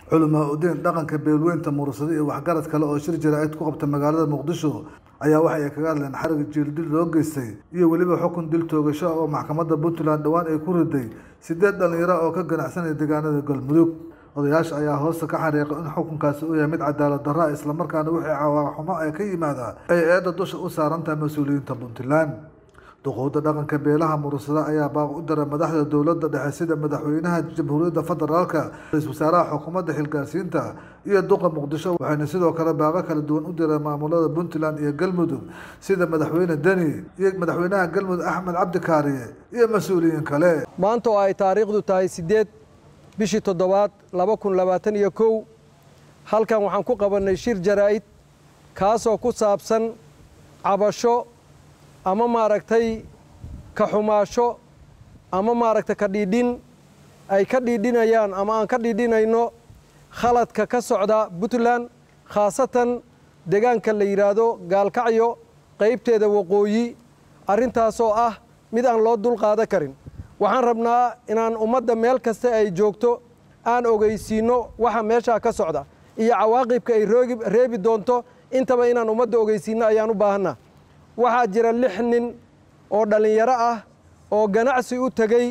culamaa udiin dhaqanka beelweynta murursada iyo waxgarad kale oo shir jaraa'id ku qabta magaalada muqdisho ayaa waxa ay kaga hadleen xariga jiildil loo geystay iyo weliba xukun dil toogasho oo maxkamadda puntland dhowaan ay ku riday sideed dhallinyaro oo ka ganacsanaya deegaanada galmudug odayaasha ayaa hoosta ka xariiqay in xukunkaasi uu yahay mid cadaalad darra islamarkaana wixii cawaaqxumo ee ka yimaada ay eedda dusha u saaran tahay mas-uuliyiinta puntland duquudda dhaqanka beelaha murursada ayaa baaq u dara madaxda dowladda dhexe sida madaxweynaha jamhuuriyadda federaalka ra-iisul wasaaraha xukuumadda xilgaarsiinta iyo duqa muqdisho waxayna sidoo kale baaqo kala duwan u direen maamulada puntland iyo galmudug sida madaxweyne deni iyo madaxweynaha galmudug axmed cabdi kaariye iyo mas-uuliyiin kale maanta oo ay taariikhdu tahay siddeed bishii toddobaad laba kun labaatan iyo kow halkan waxaan ku qabannay shir jaraa'id kaasoo ku saabsan cabasho ama maaragtay ka xumaasho ama maaragtay ka dhiidhin ay ka dhiidhinayaan ama aan ka dhiidhinayno khaladka ka socda puntland khaasatan deegaanka la yidhaahdo gaalkacyo qaybteeda waqooyi arrintaasoo ah mid aan loo dul qaadan karin waxaan rabnaa inaan ummadda meel kasta ay joogto aan ogeysiinno waxa meeshaa ka socda iyo cawaaqibka ay reebi doonto intaba inaan ummadda ogeysiinno ayaan u baahanna waxaa jira lix nin oo dhallinyaro ah oo ganacsi u tegey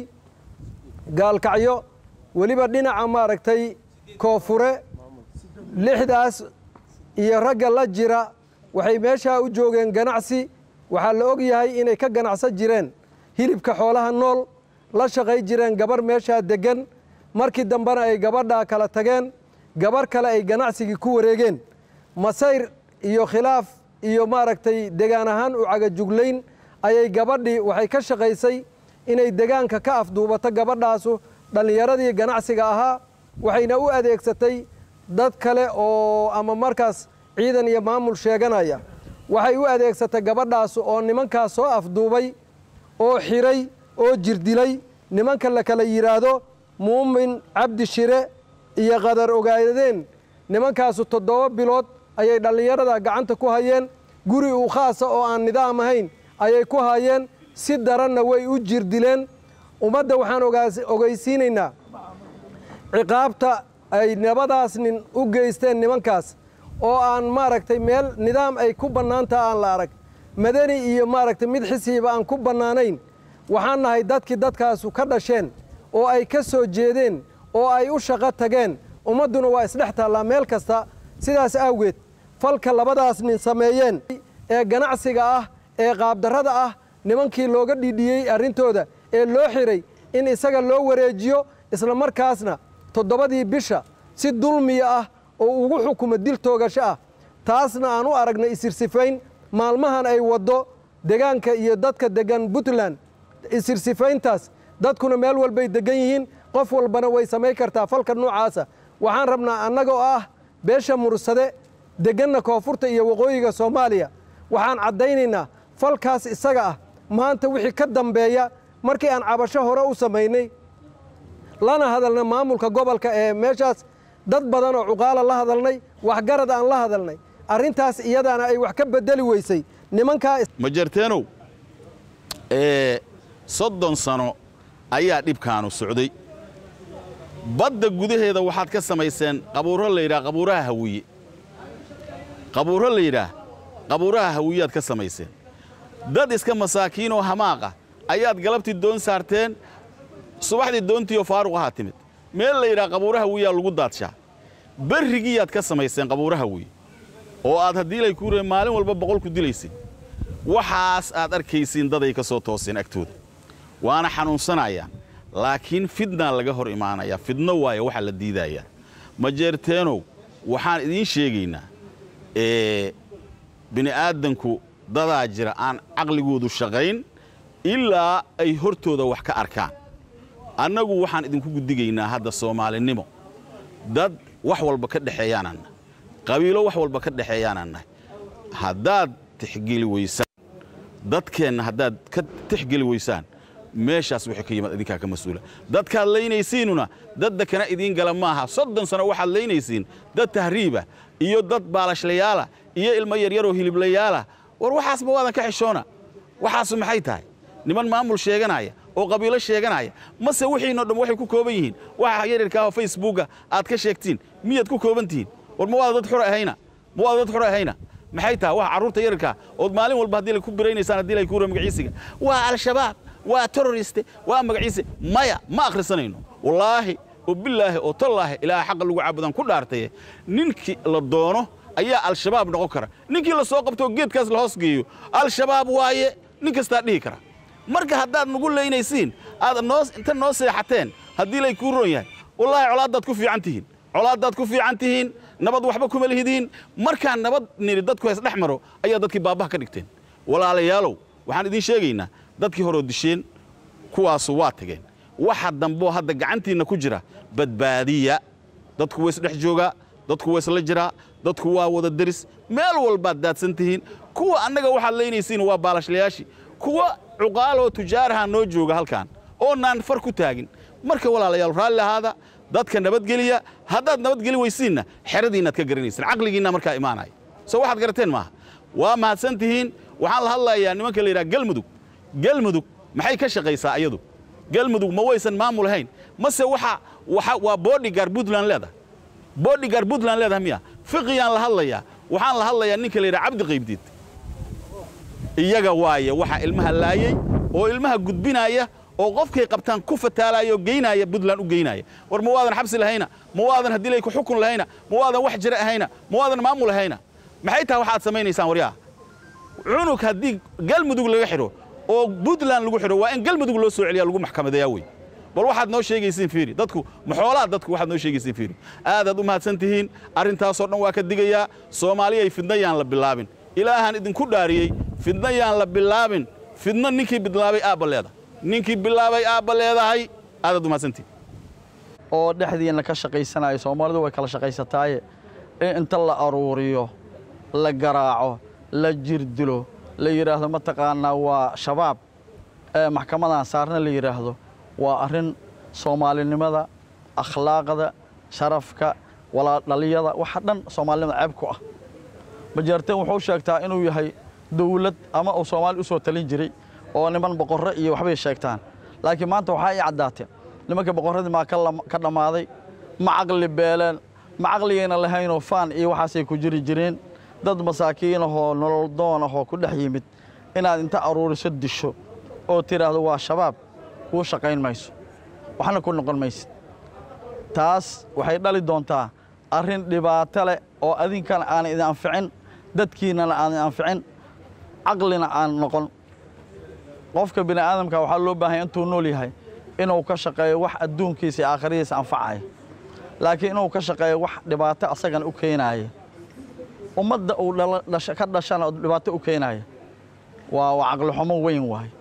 gaalkacyo weliba dhinaca maaragtay koonfure lixdaas iyo ragga la jira waxay meeshaa u joogeen ganacsi waxaa la og yahay inay ka ganacsan jireen hilibka xoolaha nool la shaqay jireen gabarh meeshaa deggan markii dambena ay gabadhaa kala tageen gabarh kale ay ganacsigii ku wareegeen masayr iyo khilaaf iyo maaragtay degaan ahaan u cagajuglayn ayay gabadhii waxay ka shaqaysay inay degaanka ka afduubato gabadhaasu dhallinyaradii ganacsiga ahaa waxayna u adeegsatay dad kale oo ama markaas ciidan iyo maamul sheeganaya waxay u adeegsatay gabadhaasu oo nimankaas soo afduubay oo xiray oo jirdilay nimanka la kala yidhaahdo muumin cabdi shire iyo qadar ogaadeen nimankaasu toddoba bilood ayay dhallinyarada gacanta ku hayeen guri uu khaasa oo aan nidaam ahayn ayay ku hayeen si daranna way u jirdileen ummadda waxaan ogeysiinaynaa ciqaabta ay labadaas nin u geysteen nimankaas oo aan maaragtay meel nidaam ay ku bannaantaha aan la arag madani iyo maaragtay mid xisiiba aan ku bannaanayn waxaan nahay dadkii dadkaasu ka dhasheen oo ay ka soo jeedeen oo ay u shaqo tageen ummadduna waa isdhex taallaa meel kasta sidaas awgeed falka labadaas nin sameeyeen ee ganacsiga ah ee qaabdarrada ah nimankii looga dhidhiyey arrintooda ee loo xiray in isaga loo wareejiyo isla markaasna toddobadii bisha si dulmiya ah oo ugu xukumo dil toogasho ah taasna aan u aragnay isirsifayn maalmahan ay waddo degaanka iyo dadka deggan puntland isirsifayntaas dadkuna meel walbay deggan yihiin qof walbana way samayn kartaa falka noocaasa waxaan rabnaa annagoo ah beesha mursade degganna koonfurta iyo waqooyiga soomaaliya waxaan caddaynaynaa falkaas isaga ah maanta wixii ka dambeeya markii aan cabasho hore u samaynay lana hadalnay maamulka gobolka ee meeshaas dad badan oo cuqaala la hadalnay waxgarad aan la hadalnay arrintaas iyadaana ay wax ka beddeli weysay nimankaa majarteenow ee soddon sano ayaa dhibkaanu socday badda gudaheeda waxaad ka samayseen qabuuro la yidhaha qabuuraha hawiye qabuuro la yidhaah qabuuraha hawiyaad ka samayseen dad iska masaakiinoo hamaaqa ayaad galabtii doon saarteen subaxdii doontiioo faaruq ahaa timid meel la yidhaha qabuuraha hawiyaa lagu daadshaa berrigiiyaad ka samayseen qabuuraha hawiye oo aad haddii lay kuureen maalin walba boqol ku dilaysin waxaas aad arkaysiin daday ka soo tooseen agtooda waana xanuunsanayaan laakiin fidnaa laga hor imaanayaa fidno waayo waxaa la diidayaa majeerteenow waxaan idiin sheegaynaa ee bini'aadanku dadaa jira aan caqligoodu shaqayn ilaa ay hortooda wax ka arkaan annagu waxaan idinku guddigaynaa hadda soomaalinimo dad wax walba ka dhexeeyaanaan nahay qabiilo wax walba ka dhexeeyaanaan nahay haddaad tixgeli weysaan dadkeenna haddaad ka tixgeli weysaan meeshaas wixii ka yimaad idinkaa ka mas-uula dadkaad laynaysiinuna dadda kana idiin gala maaha soddon sano waxaad laynaysiin dad tahriiba iyo dad baalashlayaala iyo ilmo yaryaroo hiliblayaala war waxaasba waadan ka xishoona waxaasu maxay tahay niman maamul sheeganaya oo qabiilo sheeganaya mase wixiinoo dhan waxay ku kooban yihiin waxa yaryarka ahoo facebooka aad ka sheegtiin miyaad ku kooban tihiin war ma waada dad xur ahayna ma waada dad xur ahayna maxay tahay waxa carruurta yararkaa ood maalin walba haddii lay ku biraynaysaan haddii lay kuura magaciisiga waa al-shabaab waa terroriste waa magaciise maya ma akhrisanayno wallaahi oo bilaahi oo tallaahi ilaaha xaqa lagu caabudan ku dhaartaye ninkii la doono ayaa al-shabaab noqon kara ninkii la soo qabtoo geedkaas la hoos geeyo al-shabaab waaye nin kastaa dhihi kara marka haddaad nagu leynaysiin aad noo inta noo seexateen haddii lay kuu roon yahay wallaahi colaaddaad ku fiican tihiin colaaddaad ku fiican tihiin nabad waxba kuma lihidiin markaan nabad niri dadku hays dhex maro ayaa dadkii baabbaha ka dhigteen walaalayaalow waxaan idiin sheegaynaa dadkii horeo disheen kuwaasu waa tageen waxa damboo hadda gacantiinna ku jira badbaadiya dadku way isdhex joogaa dadku way isla jiraa dadku waa wada deris meel walbaad daadsan tihiin kuwa annaga waxaad leynaysiin waa baalashlayaashii kuwa cuqaaloo tujaaraha noo jooga halkan oo naan far ku taagin marka walaalayaal raalli ahaada dadka nabadgeliya haddaad nabadgeli weysiinna xeradiinnaad ka garanaysin caqligiinna markaa imaanaya soo waxaad garateen maaha waa mahadsan tihiin waxaan la hadlayaa nimanka la yidhaha galmudug galmudug maxay ka shaqaysaa iyadu galmudug ma waysan maamul ahayn mase waxa waxa waa bodyguard puntland leedahay bodyguard puntland leedahay miya fiqiyaan la hadlayaa waxaan la hadlayaa ninka la yidhaha cabdi qaybdiid iyaga waaye waxa ilmaha laayey oo ilmaha gudbinaya oo qofkay qabtaan ku fataalaya oo geynaya puntland u geynaya war ma waadan xabsi lahayna ma waadan haddii lay ku xukun lahayna ma waadan wax jira ahayna ma waadan maamul ahayna maxay tahay waxaad samaynaysaan waryaha cunug haddii galmudug laga xidho oo puntland lagu xidho waa in galmudug loo soo celiyaa lagu maxkamadeeyaa wey bal waxaad noo sheegaysiin fiiri dadku maxoolaa dadku waxaad noo sheegaysiin fiiri aadaad u mahadsan tihiin arrintaasoo dhan waa ka digayaa soomaaliyay fidna yaan la bilaabin ilaahaan idinku dhaariyey fidna yaan la bilaabin fidna ninkii bilaabay aabba leedahay ninkii bilaabay aabba leedahay aadaad u mahadsantihin oo dhexdiinna ka shaqaysanayo soomaalidu way kala shaqaysataaye in inta la aruuriyo la garaaco la jirdilo la yidhaahdo mataqaanaa waa shabaab ee maxkamadan saarna la yidhaahdo waa arrin soomaalinimada akhlaaqda sharafka walaadhaliyada waxa dhan soomaalinimada ceeb ku ah majaarteen wuxuu sheegtaa inuu yahay dawlad ama uu soomaali u soo talin jiray oo niman boqorro iyo waxbay sheegtaan laakiin maanta waxaa ii caddaatee nimanka boqorradii maa ka dhammaaday ma caqli beeleen ma caqligayna lahaynoo faan iyo waxaasay ku jiri jireen dad masaakiinahoo nolol doon ahoo ku dhex yimid inaad inta aruuriso disho oo tidhaahdo waa shabaab kuu shaqayn mayso waxna ku noqon maysid taas waxay dhali doontaa arrin dhibaato leh oo adinkana aanay idin anficin dadkiinnana aanay anficin caqlina aan noqon qofka bini aadamka waxaa loo baahanya intuu nool yahay inuu ka shaqeeyo wax adduunkiisa iyo aakhiradiisa anfacaya laakiin inuu ka shaqeeyo wax dhibaato asagana u keenaaya ummadda uu ka dhashana dhibaato u keenaaya waa waa caqlixumo weyn waaye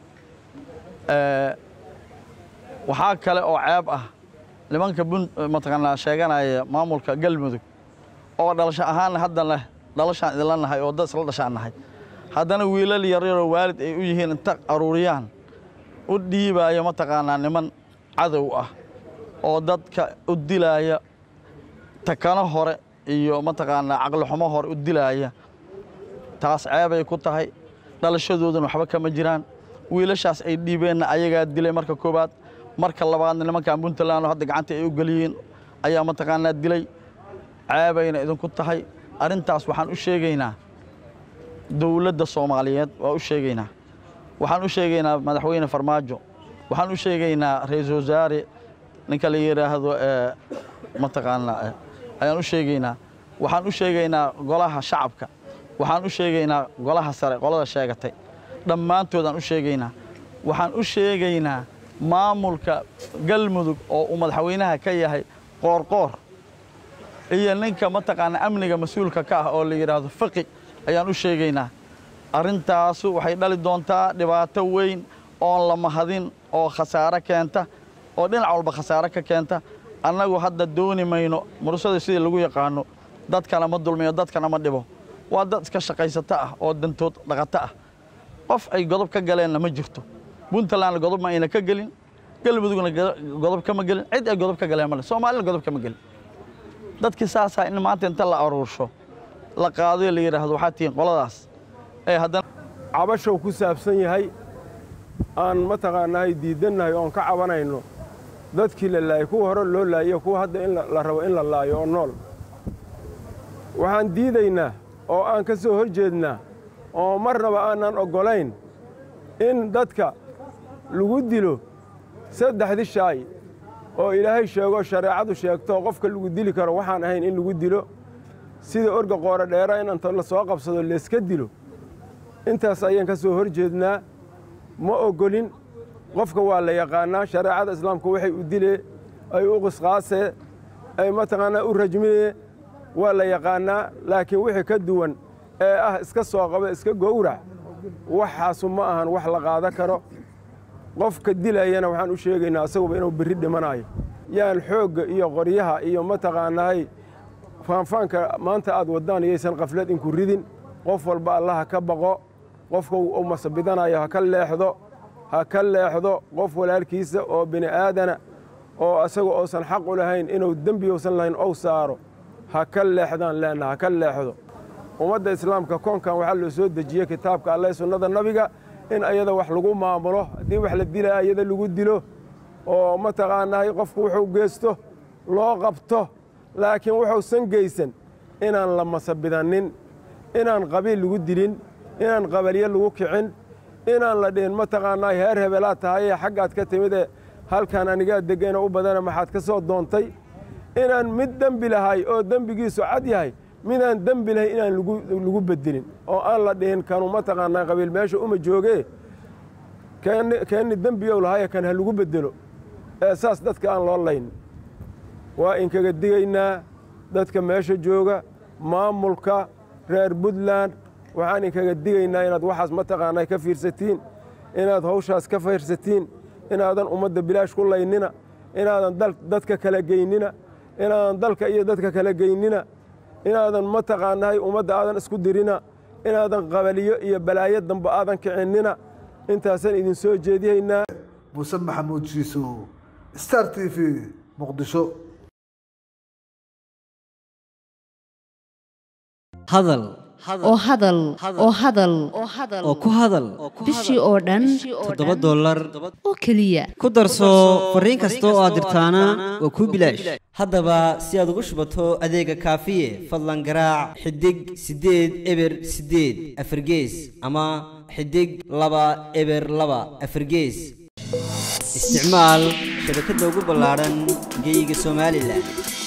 waxaa kale oo ceeb ah nimanka mataqaanaa sheeganaya maamulka galmudug oo dhalasho ahaanna hadda leh dhalashaan idinla nahay oo dad isla dhashaan nahay haddana wiilal yaryaroo waalid ay u yihiin inta aruuriyaan u dhiibaayo mataqaanaa niman cadow ah oo dadka u dilaaya takano hore iyo mataqaanaa caqlixumo hore u dilaaya taas ceebay ku tahay dhalashadooduna waxba kama jiraan wiilashaas ay dhiibeenna ayagaa dilay marka koowaad marka labaadna nimankan puntland oo hadda gacanta ay u geliyeen ayaa mataqaanaa dilay ceebayna idinku tahay arrintaas waxaan u sheegaynaa dowladda soomaaliyeed waa u sheegaynaa waxaan u sheegaynaa madaxweyne farmaajo waxaan u sheegaynaa ra-iisul wasaare ninka la yidhaahdo mataqaanaa ayaan u sheegaynaa waxaan u sheegaynaa golaha shacabka waxaan u sheegaynaa golaha sare qolada sheegatay dhammaantoodaan u sheegaynaa waxaan u sheegaynaa maamulka galmudug oo uu madaxweynaha ka yahay qoorqoor iyo ninka mataqaanaa amniga mas-uulka ka ah oo la yidhaahdo faqi ayaan u sheegaynaa arrintaasu waxay dhali doontaa dhibaato weyn oon la mahadin oo khasaare keenta oo dhinac walba khasaare ka keenta annagu hadda dooni mayno murusada sidii lagu yaqaano dadkana ma dulmiyo dadkana ma dhibo waa dad iska shaqaysato ah oo dantood dhaqato ah qof ay godob ka galeenna ma jirto puntlandna godob ma ayna ka gelin galmudugna godob kama gelin cid ay godob ka galeen male soomaalina godob kama gelin dadkii saasaa in maanta inta la aruursho la qaado la yidhaahdo waxaa tihiin qoladaas ee haddana cabashow ku saabsan yahay aan mataqaanaahay diidannahay oon ka cabanayno dadkii la laayay kuwa hore loo laayiyo kuwa hadda in la rabo in la laayo oo nool waxaan diidaynaa oo aan ka soo hor jeednaa oo marnaba aanan oggolayn in dadka lagu dilo saddexdii shaay oo ilaahay sheego shareecadu sheegto qofka lagu dili karo waxaan ahayn in lagu dilo sida orga qooro dheera in inta la soo qabsado layska dilo intaas ayaan ka soo hor jeednaa ma oggolin qofka waa la yaqaannaa shareecada islaamku waxay u dilee ay u qisqaasee ay mataqaanaa u rajmiyee waa la yaqaannaa laakiin wixii ka duwan ee ah iska soo qaba iska gowrac waxaasu ma ahan wax la qaada karo qofka dilayana waxaan u sheegaynaa asaguba inuu berri dhimanayo yaan xoogga iyo qoryaha iyo mataqaanahay faanfaanka maanta aad waddaan yaysan qaflad inku ridin qof walba allaha ka baqo qofka uu masabidanayo ha ka leexdo ha ka leexdo qof walaalkiisa oo bini aadana oo asaga oosan xaq u lahayn inuu dembi uusan lahayn ou saaro ha ka leexdaan leenna ha ka leexdo ummadda islaamka koonkan waxaa loo soo dejiyey kitaabka alle sunnada nabiga in ayada wax lagu maamulo haddii wax la dilaa ayada lagu dilo oo mataqaanahay qofku wuxuu geysto loo qabto laakiin wuxuusan geysan inaan la masabidannin inaan qabiil lagu dilin inaan qabalyo lagu kicin inaan la dhihin mataqaanaa heer hebelaad tahayee xaggaad ka timidee halkan anigaa degana u badana maxaad ka soo doontay inaan mid dembi lahay oo dembigiisu cad yahay midaan dembi lahay inaan lagu bedelin oo aan la dhihin kanu mataqaanaa qabiil meesha uma joogee keenni dembiyow lahaye kan ha lagu bedelo ee saas dadka aan loo layn waa inkaga digaynaa dadka meesha jooga maamulka reer puntland waxaan inkaga digaynaa inaad waxaas mataqaanaa ka fiirsatiin inaad hawshaas ka fiirsatiin inaadan ummadda bilaash ku laynina inaadan dadka kala geynina inaadan dalka iyo dadka kala geynina inaadan mataqaanahay ummadda aadan isku dirina inaadan qabaliyo iyo balaayo dambe aadan kicinina intaasaan idin soo jeediyaynaa muuse maxamuud jiisow star t v muqdisho hadal oo hadal oo hadal oo ku hadal bishii oo dhan toddoba dollar oo keliya ku darso fariin kasta oo aad dirtaana waa kuu bilaash haddaba si aad ugu shubato adeega kaafiye fadlan garaac xidig siddeed eber siddeed afargees ama xidig laba eber laba afargees isticmaal shabakadda ugu ballaadhan geeyiga somalilan